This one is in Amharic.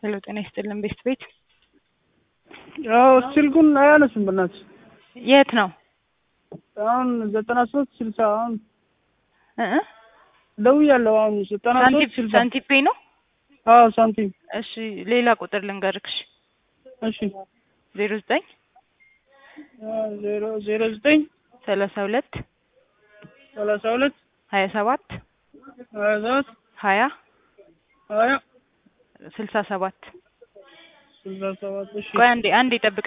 ሄሎ ጤና ይስጥልን ቤስት ቤት ያው ስልኩን አያነሱም በእናትህ የት ነው አሁን ዘጠና ሶስት ስልሳ አሁን እ እ ደውያለሁ አሁን ዘጠና ሶስት ሳንቲም ስልሳ ሳንቲም ፔይ ነው አዎ ሳንቲም እሺ ሌላ ቁጥር ልንገርክሽ እሺ ዜሮ ዘጠኝ ዜሮ ዜሮ ዘጠኝ ሰላሳ ሁለት ሰላሳ ሁለት ሀያ ሰባት ሀያ ሰባት ሀያ ሀያ ስልሳ ሰባት ስልሳ ሰባት እሺ ቆይ አንዴ አንዴ ጠብቀኝ